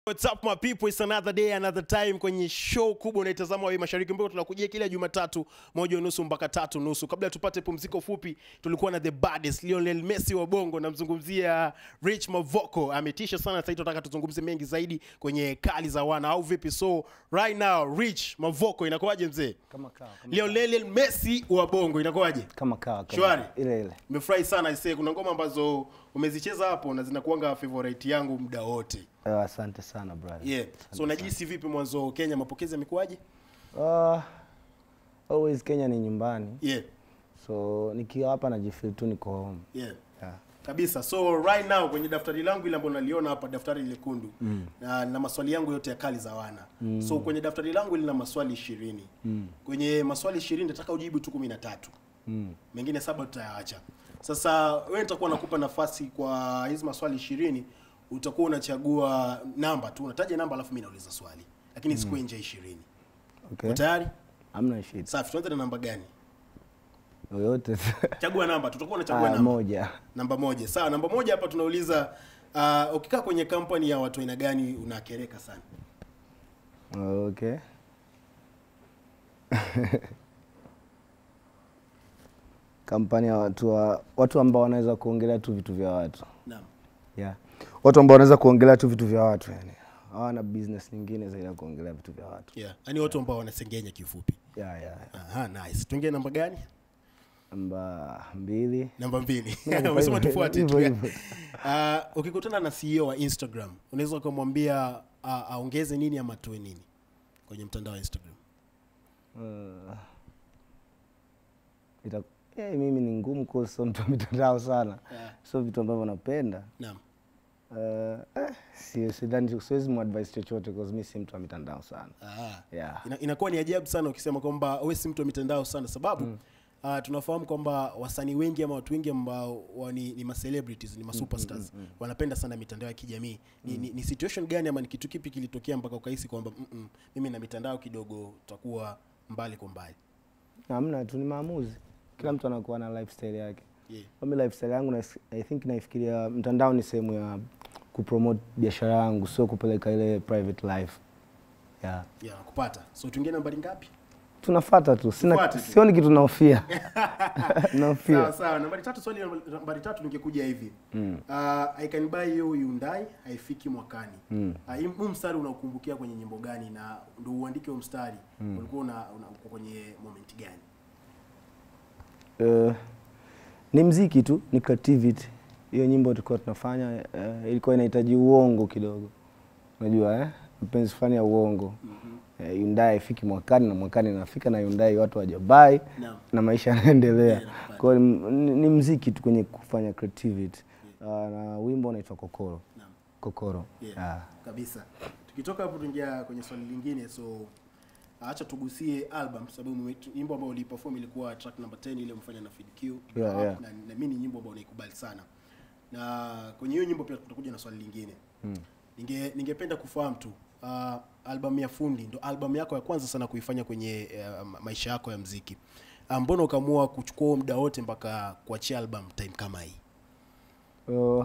What's up my people, it's another day another time kwenye show kubwa unaitazama wewe Mashariki ambayo tunakujia kila Jumatatu moja unusu mpaka tatu nusu. Kabla tupate pumziko fupi, tulikuwa na the baddest Lionel Messi wa Bongo, namzungumzia Rich Mavoko. Ametisha sana sasa, tunataka tuzungumze mengi zaidi kwenye kali za wana au vipi? So right now Rich Mavoko, inakuwaje mzee? kama kawa kama, Lionel Messi wa Bongo, inakuwaje? kama kawa kama- Shwari. ile ile Nimefurahi sana ise, kuna ngoma ambazo umezicheza hapo na zinakuanga favorite yangu muda wote. Eh, asante sana brother Yeah. So unajihisi vipi mwanzo Kenya, mapokezi yamekuwaje? Ah, always Kenya ni nyumbani Yeah. so nikiwa hapa najifeel tu niko home Yeah. yeah. Kabisa. So right now kwenye daftari langu ile ambalo naliona hapa, daftari lekundu mm. na, na maswali yangu yote ya kali za wana mm. so kwenye daftari langu lina maswali ishirini mm. kwenye maswali ishirini nataka ujibu tu kumi na tatu mm. mengine saba tutayaacha. Sasa wewe nitakuwa nakupa nafasi kwa hizi maswali ishirini utakuwa unachagua namba tu, unataja namba alafu mimi nauliza swali, lakini mm. nje ishirini. okay. Tayari? amna shida Safi. Tuanze na namba gani? yoyote Chagua namba, tutakuwa unachagua ah, namba. moja Namba moja. Sawa, namba moja hapa tunauliza uh, ukikaa kwenye kampani ya watu aina gani unakereka sana? okay kampani ya watu wa, watu ambao wanaweza kuongelea tu vitu vya watu Naam. yeah. watu ambao wanaweza kuongelea tu vitu vya watu yani hawana business nyingine zaidi ya kuongelea vitu vya watu Yeah. Yaani watu ambao wanasengenya kifupi. yeah, yeah. yeah. Aha, nice. Tuingie namba gani? namba mbili Namba mbili. Hivyo Umesema hivyo, tufuate tu. hivyo hivyo. Uh, ukikutana na CEO wa Instagram, unaweza ukamwambia uh, aongeze nini ama atoe nini kwenye mtandao wa Instagram? Uh, ita, eh, mimi ni ngumu kwa sio mtu wa mitandao sana Yeah. sio vitu ambavyo napenda Naam. uh, eh, si- sidhani siwezi muadvise chochote cause mi si mtu wa mitandao sana Ah. yeah. Ina, inakuwa ni ajabu sana ukisema kwamba wewe si mtu wa mitandao sana sababu mm. Uh, tunafahamu kwamba wasanii wengi ama watu wengi ambao wa ni, ni ma celebrities ni ma superstars mm, mm, mm. wanapenda sana mitandao ya kijamii ni, ni, ni situation gani ama ni kitu kipi kilitokea mpaka ukahisi kwamba mm -mm, mimi na mitandao kidogo tutakuwa mbali kwa mbali hamna tu ni maamuzi kila mtu anakuwa na lifestyle yake yeah. mimi lifestyle yangu na, i think naifikiria mtandao ni sehemu ya kupromote biashara yangu sio kupeleka ile private life yeah. yeah, kupata so tuingie nambari ngapi tunafata tu sina Tufuate tu. sioni kitu naofia sawa naofia sawa nambari tatu swali namba- nambari tatu ningekuja hivi mm. uh, i can buy you Hyundai haifiki mwakani mm. uh, huu mstari unaukumbukia kwenye nyimbo gani na ndo uandike huu mstari mm. ulikuwa una, una uko kwenye moment gani uh, ni mziki tu ni creativity hiyo nyimbo tulikuwa tunafanya uh, ilikuwa inahitaji uongo kidogo unajua eh? mpenzi fulani ya uongo mm-hmm. uh, Hyundai haifiki mwakani na mwakani inafika na Hyundai watu wajabai Naam. na maisha yanaendelea Yeah, kwa hiyo ni, ni, ni mziki tu kwenye kufanya creativity uh, na wimbo unaitwa kokoro Naam. kokoro Yeah. Ah. kabisa tukitoka hapo tuingia kwenye swali lingine so acha tugusie album sababu mume- nyimbo ambayo uliperform ilikuwa track number 10 ile umefanya na Fid Q Yeah, na, yeah. na, na mimi ni nyimbo ambayo naikubali sana na kwenye hiyo nyimbo pia tutakuja na swali lingine hmm. ninge ningependa kufahamu tu uh, album ya fundi ndo album yako ya kwanza sana kuifanya kwenye uh, ma- maisha yako ya mziki uh, mbona ukaamua kuchukua huo muda wote mpaka kuachia album time kama hii Uh,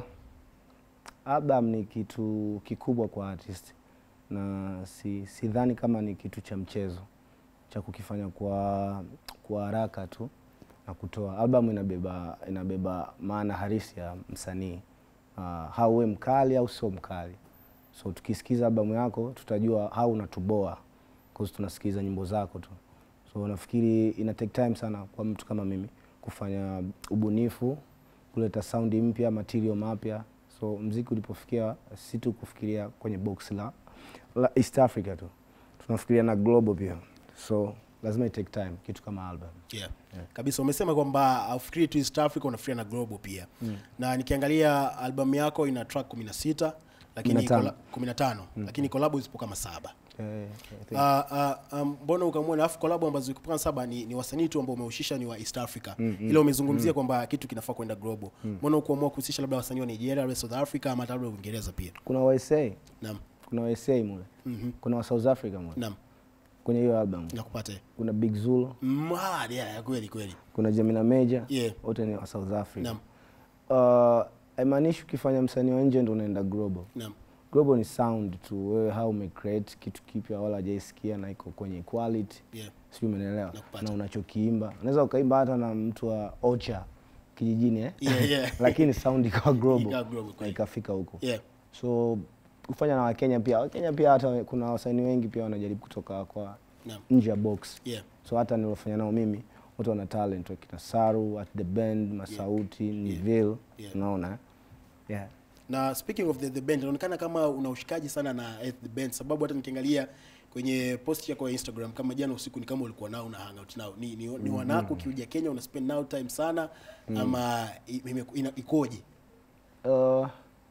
album ni kitu kikubwa kwa artist na si sidhani kama ni kitu cha mchezo cha kukifanya kwa kwa haraka tu na kutoa album inabeba inabeba maana halisi ya msanii uh, hauwe mkali au sio mkali so tukisikiza albamu yako tutajua au unatuboa cause tunasikiza nyimbo zako tu so nafikiri ina take time sana kwa mtu kama mimi kufanya ubunifu kuleta saundi mpya material mapya so mziki ulipofikia si tu kufikiria kwenye box la, la east africa tu tunafikiria na global pia so lazima it take time kitu kama album yeah. kabisa umesema kwamba ufikiri tu east africa unafikiria na global pia mm. na nikiangalia albamu yako ina track 16 lakini 15. kola- 15 lakini collabo zipo kama saba Eh, I think- Ah, ah, ah, mbona ukamwona alafu collabo ambazo ziko kama saba ni, ni wasanii tu ambao umehusisha ni wa east africa mm, ila umezungumzia kwamba kitu kinafaa kwenda global mbona ukuamua kuhusisha labda wasanii wa nigeria labda south africa ama hata labda uingereza pia kuna wasa naam kuna wasa mule Mhm. kuna wa south africa mule naam kwenye hiyo album nakupata kuna big zulu mm, ah, yeah, yeah, kweli kweli kuna Gemina Major Yeah. wote ni wa South Africa. Naam. Uh, haimaanishi ukifanya msanii wa nje ndo unaenda global. naam global ni sound tu wewe how umecreate kitu kipya wala hajaisikia na iko kwenye quality Yeah. sijui umeelewa Nakupata. na unachokiimba unaweza ukaimba hata na mtu wa ocha kijijini eh? Yeah, yeah. lakini sound ikawa global Ikawa global, na kweli. ikafika huko Yeah. so kufanya na wakenya pia wakenya pia hata kuna wasanii wengi pia wanajaribu kutoka kwa Naam. nje ya box Yeah. so hata niliofanya nao mimi wote wana talent wakina saru at the band masauti niville Yeah. unaona eh? yeah. na speaking of the, the band inaonekana kama una ushikaji sana na eh, the band sababu hata nikiangalia kwenye post yako ya instagram kama jana usiku ni kama ulikuwa nao na hangout nao ni, ni, ni wanako ukiuja kenya una spend now time sana ama i- ime- ina- ikoje uh,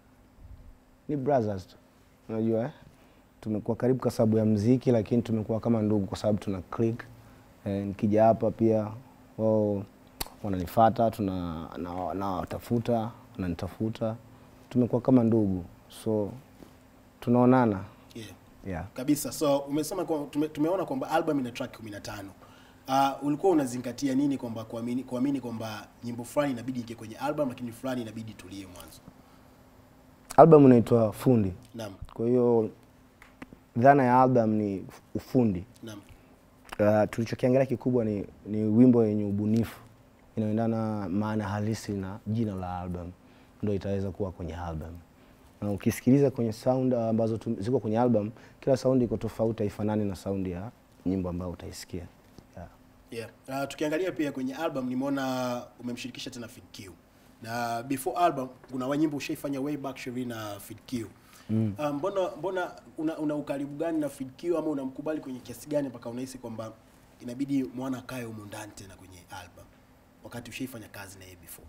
ni brothers tu unajua eh? tumekuwa karibu kwa sababu ya mziki lakini tumekuwa kama ndugu kwa sababu tuna click eh, nikija hapa pia wao wananifata tuna na- nawatafuta wananitafuta tumekuwa kama ndugu so tunaonana yeah. yeah. kabisa so umesema kwa, tume, tumeona kwamba album ina track 15 uh, ulikuwa unazingatia nini kwamba kuamini kuamini kwamba nyimbo fulani inabidi ike kwenye album lakini fulani inabidi tulie mwanzo album inaitwa fundi naam kwa hiyo dhana ya album ni ufundi naam uh, tulichokiangalia kikubwa ni, ni wimbo yenye ubunifu inayoendana maana halisi na jina la album ndo itaweza kuwa kwenye album na ukisikiliza kwenye sound ambazo tu- ziko kwenye album kila sound iko tofauti haifanani na sound ya nyimbo ambayo utaisikia yeah. Yeah. Uh, tukiangalia pia kwenye album nimeona umemshirikisha tena Fid Q. Na before album kuna wanyimbo ushaifanya way back Sherry na Fid Q. Mm. Uh, mbona mbona una, una ukaribu gani na Fid Q ama unamkubali kwenye kiasi gani mpaka unahisi kwamba inabidi mwana akae humu ndani tena kwenye album wakati ushaifanya kazi na yeye before.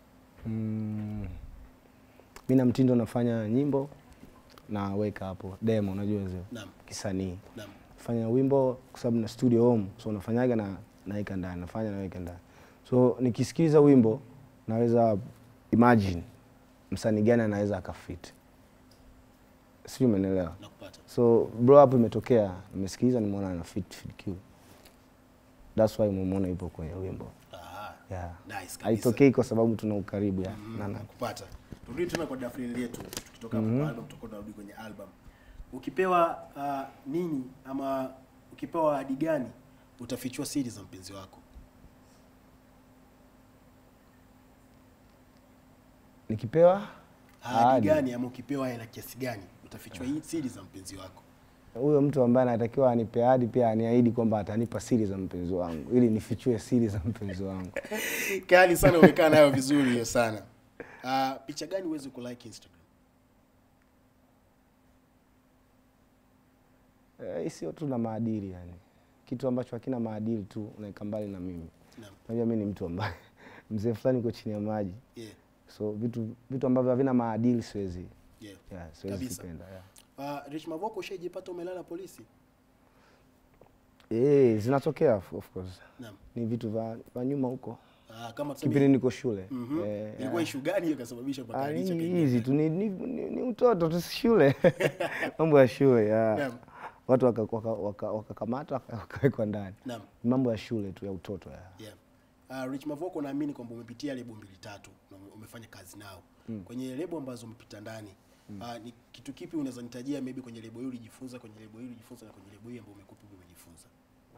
mm, mi na mtindo nafanya nyimbo naweka hapo demo unajua zio Naam. kisanii Naam. fanya wimbo kwa sababu na studio home so nafanyaga na naweka ndani nafanya naweka ndani so nikisikiliza wimbo naweza imagine msanii gani anaweza akafit sijui umeelewa Nakupata. so blow up imetokea nimesikiliza nimeona ana fit fit Q that's why umemwona yupo kwenye wimbo Ah. yeah. Nice kabisa. haitokei kwa sababu tuna ukaribu ya Mm, nana nakupata. Turudi tena kwa dafrili yetu tukitoka mm album tutakuwa tunarudi kwenye album. Ukipewa uh, nini ama ukipewa ahadi gani utafichua siri za mpenzi wako? nikipewa ahadi ahadi. gani ama ukipewa hela kiasi gani utafichua hii siri za mpenzi wako huyo mtu ambaye anatakiwa anipe ahadi pia aniahidi kwamba atanipa siri za mpenzi wangu ili nifichue siri za mpenzi wangu kali sana umekaa nayo vizuri hiyo sana uh, picha gani uweze kulike instagram Eh, hii sio tu na maadili yani kitu ambacho hakina maadili tu unaeka mbali na mimi Naam. unajua mi ni mtu ambaye mzee fulani uko chini ya maji yeah, so vitu vitu ambavyo havina maadili siwezi yeah. yeah, siwezi Kabisa. kupenda yeah. Uh, Rich Mavoko ushaijipata umelala polisi Eh, zinatokea of of course naam ni vitu vya vya nyuma huko uh, kama tuseme kipindi niko shule Mhm. Eh, ilikuwa ishu gani hiyo ikasababisha mpaka Ah, Rich ni akaingia hizi tu ni, ni, ni, ni utoto tu si shule mambo ya shule ya Naam. watu wakakamatwa waka, waka, wakakamatwa, waka- wakawekwa ndani naam Ni mambo ya shule tu ya utoto ya. yeah. Uh, Rich Mavoko naamini kwamba umepitia lebo mbili tatu na ume- umefanya kazi nao mm. kwenye lebo ambazo umepita ndani mm. uh, ni kitu kipi unaweza nitajia maybe kwenye lebo hii ulijifunza kwenye lebo hii ulijifunza na kwenye lebo hii ambayo umekupa umejifunza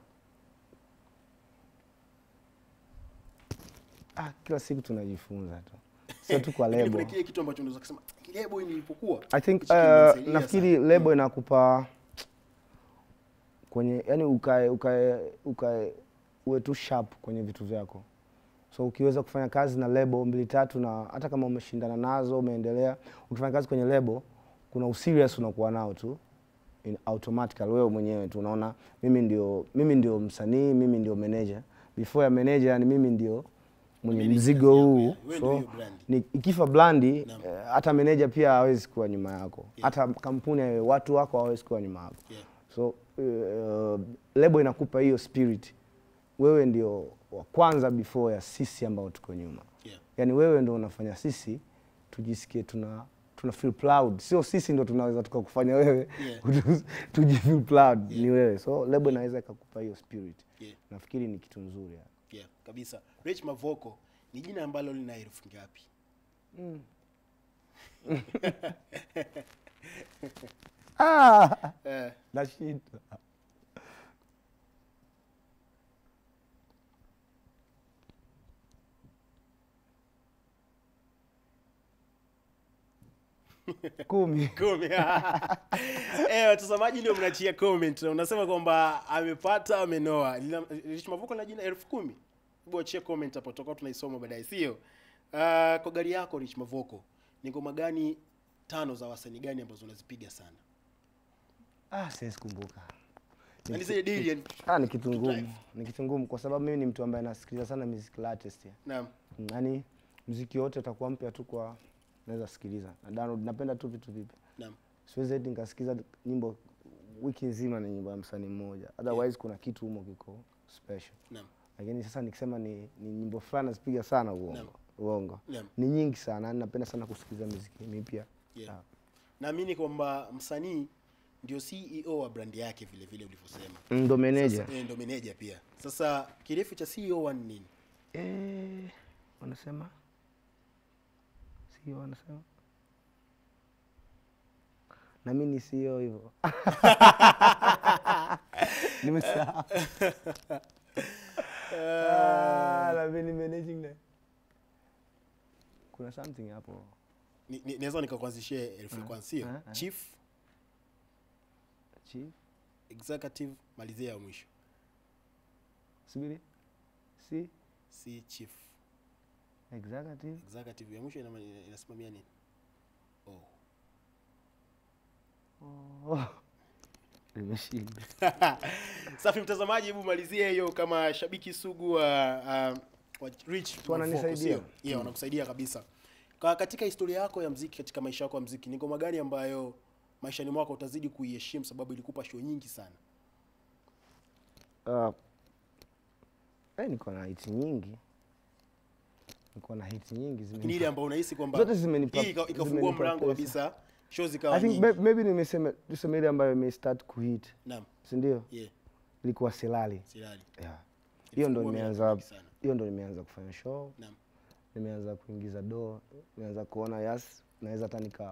Ah, kila siku tunajifunza tu sio tu kwa Lakini lebo kuna kile kitu ambacho unaweza kusema lebo hii nilipokuwa I think hichi uh, kimenisaidia nafikiri sana." lebo inakupa kwenye yani ukae ukae ukae uwe tu sharp kwenye vitu vyako so ukiweza kufanya kazi na lebo mbili tatu na hata kama umeshindana nazo umeendelea ukifanya kazi kwenye lebo kuna userious unakuwa nao tu in automatically wewe mwenyewe tu unaona mimi ndio mimi ndio msanii mimi ndio manager before ya manager yani mimi ndio mwenye Manager mzigo yako, huu yeah. Wewe ndio so hiyo brand. ni, ikifa blandi Naam. eh, hata meneja pia hawezi kuwa nyuma yako hata kampuni ya- watu wako hawezi kuwa nyuma yako Yeah. so uh, lebo inakupa hiyo spirit wewe ndio wa kwanza before ya sisi ambao tuko nyuma Yeah. yaani wewe ndio unafanya sisi tujisikie tuna tuna feel proud sio sisi ndo tunaweza tukakufanya wewe Yeah. tujifeel proud ni wewe so lebo inaweza ikakupa hiyo spirit Yeah. nafikiri ni kitu nzuri yani. Yeah, kabisa. Rich Mavoko ni jina ambalo lina herufi ngapi? ah, Eh, nashindwa kumi kumi. Eh, watazamaji ndio mnachia comment na unasema kwamba amepata amenoa. Lina- Rich Mavoko na jina elfu kumi. Hebu achia comment hapo tutakuwa tunaisoma baadaye, sio? Uh, kwa gari yako Rich Mavoko, ni ngoma gani tano za wasanii gani ambazo unazipiga sana? ah, siwezi kumbuka Yaani zile deal yani. ah, ni kitu ngumu Drive. ni kitu ngumu kwa sababu mimi ni mtu ambaye nasikiliza sana music latest ya. Naam. yaani mziki wote utakuwa mpya tu kwa naweza sikiliza na download napenda tu vitu vipya Naam. siwezi eti nikasikiza nyimbo wiki nzima ni nyimbo ya msanii mmoja otherwise kuna kitu humo kiko special Naam. lakini sasa nikisema ni, ni nyimbo fulani nazipiga sana Naam. uongo uongo Naam. ni nyingi sana yaani napenda sana kusikiliza muziki mipya Yeah. Ah. Naamini kwamba msanii ndio CEO wa brand yake vile vile ulivyosema. ndo meneja Sasa, eh, ndo meneja pia. Sasa kirefu cha CEO wa ni nini? eh, wanasema sio wanasema na mi ni sio hivyo nimesahau Ah, na mi ni managing na kuna something hapo Ni- ni- Naweza nikakuanzishia elfu ya kwanza, sio? ah, ah. Chief chief executive malizia ya mwisho subiri si si chief executive executive ya mwisho ina- ina- inasimamia nini oh. oh. nimeshinda safi mtazamaji hebu malizie hiyo kama shabiki sugu wa, uh, wa rich Tu wananisaidia. Mavoko, sio? yeah, wanakusaidia kabisa Ka, katika historia yako ya mziki katika maisha yako ya mziki ni ngoma gani ambayo maishani mwako utazidi kuiheshimu sababu ilikupa show nyingi sana Uh, eh, niko na hiti nyingi niko na hiti nyingi ni ile zimenipa- ambayo unahisi kwamba Zote zimenipa- hii ika- ikafungua zimenipa mlango pesa. kabisa show zikawa I think nyingi may- maybe nimesema tuseme ile ambayo imestart kuhit naam si ndio yeah ilikuwa silali silali yeah. hiyo ndo Ilifungua milango nimeanza mingi sana. hiyo ndo nimeanza kufanya show naam nimeanza kuingiza doo nimeanza kuona yas naweza hata nika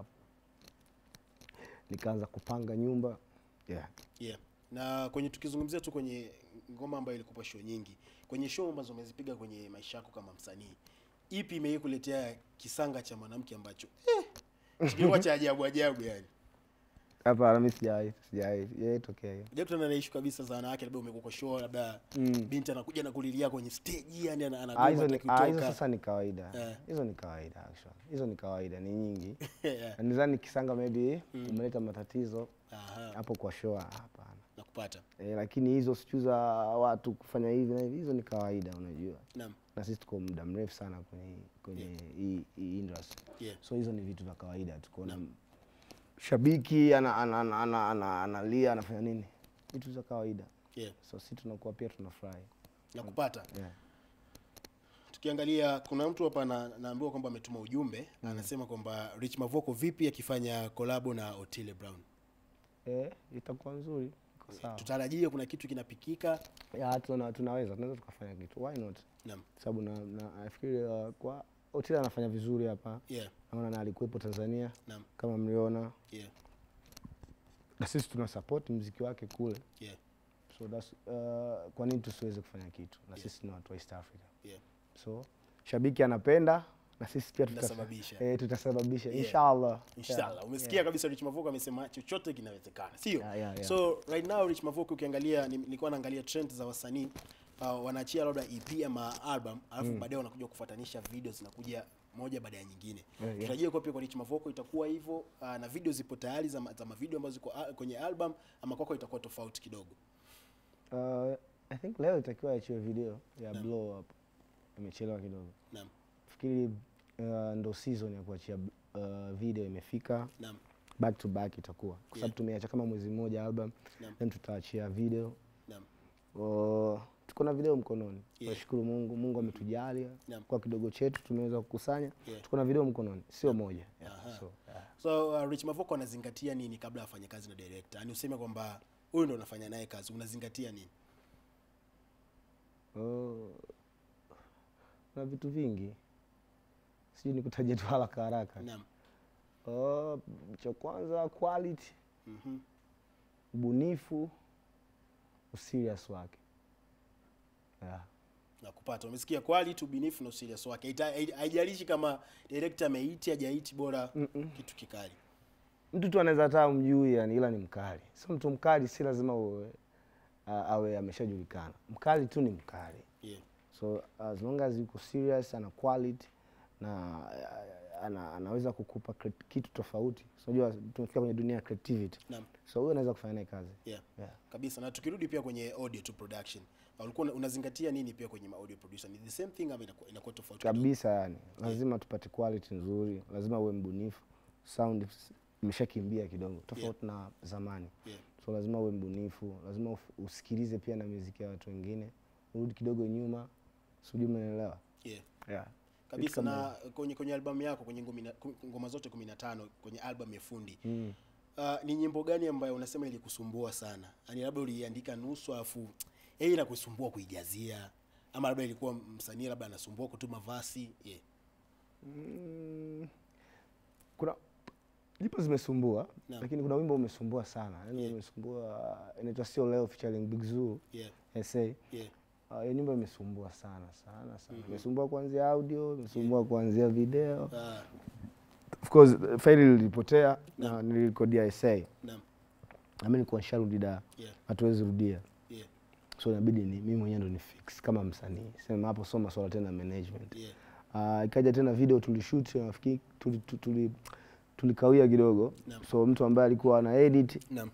nikaanza kupanga nyumba yeah. yeah na kwenye tukizungumzia tu kwenye ngoma ambayo ilikupa show nyingi kwenye show ambazo umezipiga kwenye maisha yako kama msanii ipi imei kuletea kisanga cha mwanamke ambacho eh, kilikuwa cha ajabu ajabu yani hapa mi sijawai sijawai yaitokea hiyo jakutana na ishu kabisa za wanawake labda umekuwa kwa show labda Mm. binti anakuja na kulilia kwenye stage yani ana- Ah, anagoma hizo ni- hataki ah, hizo kutoka. sasa ni kawaida Eh. hizo ni kawaida actually hizo ni kawaida ni nyingi Yeah. Na nidhani kisanga maybe umeleta matatizo Aha, hapo kwa show ah, hapana nakupata e, lakini hizo sichu za watu kufanya hivi na hivi hizo ni kawaida unajua naam na sisi tuko muda mrefu sana kwenye kwenye hii hii industry yeah so hizo ni vitu vya kawaida tu kuona shabiki analia ana, ana, ana, ana, analia, anafanya nini vitu za kawaida yeah so si tunakuwa pia tunafurahi nakupata yeah. tukiangalia kuna mtu hapa na, naambiwa kwamba ametuma ujumbe anasema kwamba Rich Mavoko vipi akifanya kolabo na Otile Brown eh, itakuwa nzuri iko sawa tutarajie kuna kitu kinapikika ya, tuna, tunaweza tunaweza tukafanya kitu why not naam sababu na, na nafikiri uh, kwa Otile anafanya vizuri hapa yeah naona na alikuwepo Tanzania naam kama mliona yeah na sisi tuna support mziki wake kule yeah so that's, uh, kwa nini tusiweze kufanya kitu na sisi ni watu wa East Africa yeah so shabiki anapenda na sisi pia tuta- Tutasababisha. eh, tutasababisha Yeah. inshallah inshallah Yeah. umesikia kabisa Rich Mavoko amesema chochote kinawezekana sio Yeah, yeah, yeah. so right now Rich Mavoko ukiangalia ni- nilikuwa naangalia trend za wasanii uh, wanaachia labda EP ama album alafu baadaye wanakuja kufuatanisha video zinakuja moja baada ya nyingine Yeah, yeah. tutarajie kwa pia kwa Rich Mavoko itakuwa hivyo uh, na video zipo tayari za, ma- za mavideo ambazo ziko uh, kwenye album ama kwako itakuwa tofauti kidogo Uh, I think leo itakiwa achiwe video ya blow up imechelewa kidogo naam fikiri uh, ndo season ya kuachia uh, video imefika naam back to back itakuwa kwa sababu Yeah. tumeacha kama mwezi mmoja album Naam. then tutaachia video naam uh, tuko na video mkononi Yeah. tunashukuru mungu mungu ametujalia Naam. kwa kidogo chetu tumeweza kukusanya Yeah. tuko na video mkononi sio moja Aha. yeah. so, yeah. so uh, Rich Mavoko anazingatia nini kabla afanye kazi na director yani useme kwamba huyu ndo unafanya naye kazi unazingatia nini Oh, na vitu vingi sijui nikutaja tu haraka haraka naam Uh, cha kwanza quality, Mhm. ubunifu, userious wake. Yeah. na kupata umesikia quality ubinifu na userious wake Haita- hai- haijalishi kama director ameiti hajaiti bora kitu kikali Mtu tu anaweza hata umjui yani, ila ni mkali. Sio mtu mkali, si lazima uwe, uh, awe ameshajulikana. Mkali tu ni mkali. yeah. so as long as yuko serious ana quality na uh, ana, anaweza kukupa cre- kitu tofauti So, unajua tumefika kwenye dunia ya creativity Naam. so huyo anaweza kufanya naye kazi Yeah. yeah. kabisa na tukirudi pia kwenye audio to production ulikuwa una- unazingatia nini pia kwenye ma audio producer ni the same thing ama inakuwa, inakuwa tofauti kidogo? kabisa yani lazima tupate quality nzuri lazima uwe mbunifu sound s- imeshakimbia kidogo tofauti na zamani yeah. so lazima uwe mbunifu lazima uf- usikilize pia na muziki ya watu wengine urudi kidogo nyuma sijui umeelewa Yeah. yeah. kabisa kama na kwenye kwenye albamu yako kwenye ngumi na- kum- ngoma zote 15 kwenye album ya fundi mm. uh, ni nyimbo gani ambayo unasema ilikusumbua sana yani labda uliandika nusu afu yeye inakusumbua kuijazia ama labda ilikuwa msanii labda anasumbua kutuma vasi yeah. Mm, kuna lipo zimesumbua Naam. lakini kuna wimbo umesumbua sana yani Yeah. umesumbua inaitwa sio leo featuring Big Zoo Yeah. SA Yeah. Uh, hiyo nyimbo imesumbua sana sana sana imesumbua kuanzia audio imesumbua kuanzia video Ah, of course faili lilipotea na nilikodia SA naam. nami nilikuwa nisharudi da Yeah. hatuwezi rudia Yeah. so inabidi ni mimi mwenyewe ndo ni fix kama msanii sema hapo soma swala tena management Yeah. Uh, ikaja tena video tulishoot nafikiri tuli, tuli, tuli, tulikawia kidogo Naam. so mtu ambaye alikuwa ana edit Naam.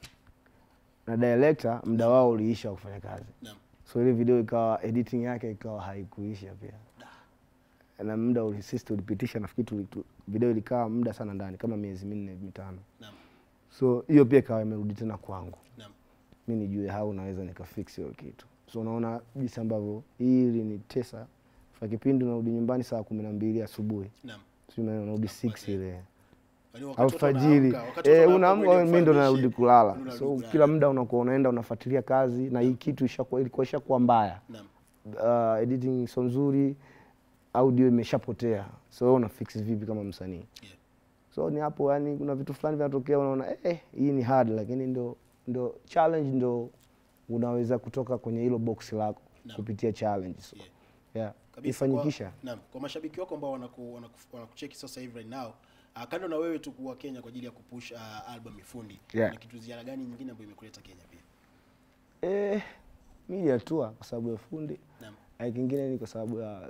na director muda wao uliisha wa kufanya kazi Naam. so ile video ikawa editing yake ikawa haikuisha pia na muda uli- sisi tulipitisha nafikiri tuli, tu, video ilikaa muda sana ndani kama miezi minne mitano Naam. so hiyo pia ikawa imerudi tena kwangu Naam. mi nijue how naweza nikafix hiyo kitu so unaona jinsi ambavyo hii ilinitesa fa kipindi unarudi nyumbani saa kumi na mbili asubuhi Naam. sijui maana unarudi 6 ile Yaani wakati watu alfajiri wanaamka, wakati watu eh, wanaamka unaamka kwenda mimi ndo kufanya narudi shit, kulala unarudi so kulala. kila muda unakuwa unaenda unafuatilia kazi na hii kitu ishakuwa ilikuwa ishakuwa mbaya Naam. uh, editing sio nzuri audio imeshapotea so wewe una fix vipi kama msanii Yeah. so ni hapo yani kuna vitu fulani vinatokea unaona eh, eh, hii ni hard lakini ndo ndo challenge ndo unaweza kutoka kwenye hilo box lako Naam. kupitia challenge so, Yeah. yeah. Kabisa, ifanyikisha Kwa, naam, kwa mashabiki wako ambao wanaku, wanaku, wanakucheki sasa hivi right now uh, kando na wewe tu kuwa Kenya kwa ajili ya kupush uh, album Ifundi Yeah. na kitu ziara gani nyingine ambayo imekuleta Kenya pia? eh, media tour kwa sababu ya fundi Naam. na kingine ni kwa sababu ya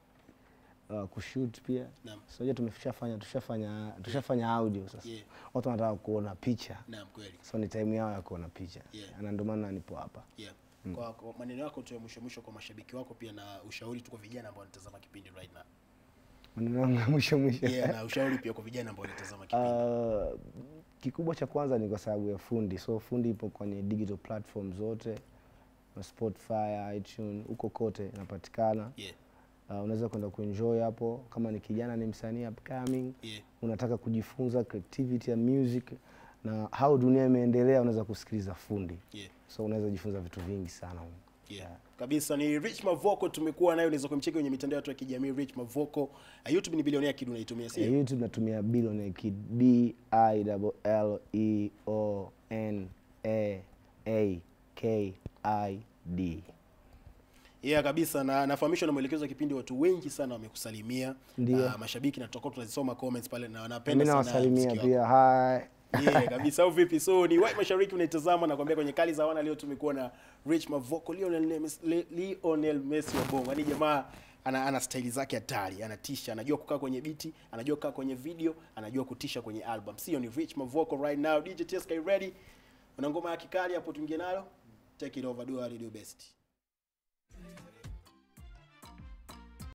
uh, kushoot pia Naam. sasa tumeshafanya tushafanya tushafanya audio sasa Yeah. watu wanataka kuona picha Naam, kweli. so ni time yao ya kuona picha Yeah. na ndio maana nipo hapa Yeah. Kwa, kwa maneno yako tu ya mwisho mwisho kwa mashabiki wako pia na ushauri tu kwa vijana ambao wanatazama kipindi right now. maneno yangu ya mwisho mwisho Yeah, na ushauri pia kwa vijana ambao wanatazama kipindi. Uh, kikubwa cha kwanza ni kwa sababu ya fundi so fundi ipo kwenye digital platform zote na spotify itunes huko kote inapatikana Yeah. uh, unaweza kwenda kuenjoy hapo kama ni kijana ni msanii upcoming Yeah. unataka kujifunza creativity ya music na how dunia imeendelea unaweza kusikiliza fundi Yeah. so unaweza jifunza vitu vingi sana huko. Yeah. Kabisa ni Rich Mavoko tumekuwa nayo, unaweza kumcheki kwenye mitandao yetu ya kijamii Rich Mavoko. Uh, YouTube ni bilionea kidu unaitumia Ya sio? youtube natumia billionaire kid b i l l e o n a a k i d Yeah, kabisa na nafahamishwa na mwelekezo wa kipindi, watu wengi sana wamekusalimia. Ndio. Uh, mashabiki na tutakuwa tunazisoma comments pale na mi wanapenda sana nawasalimia muziki wako. pia hi Yeah, kabisa au vipi? So ni White Mashariki unaitazama na kuambia kwenye kali za wana leo tumekuwa na Rich Mavoko Lionel Messi, Le- Lionel Messi wa Bongo. Yaani jamaa ana, ana staili zake hatari, anatisha, anajua kukaa kwenye biti, anajua kukaa kwenye video, anajua kutisha kwenye album. Sio ni Rich Mavoko right now. DJ TSK ready? Una ngoma ya kikali hapo tuingie nalo? Take it over, do what you do best.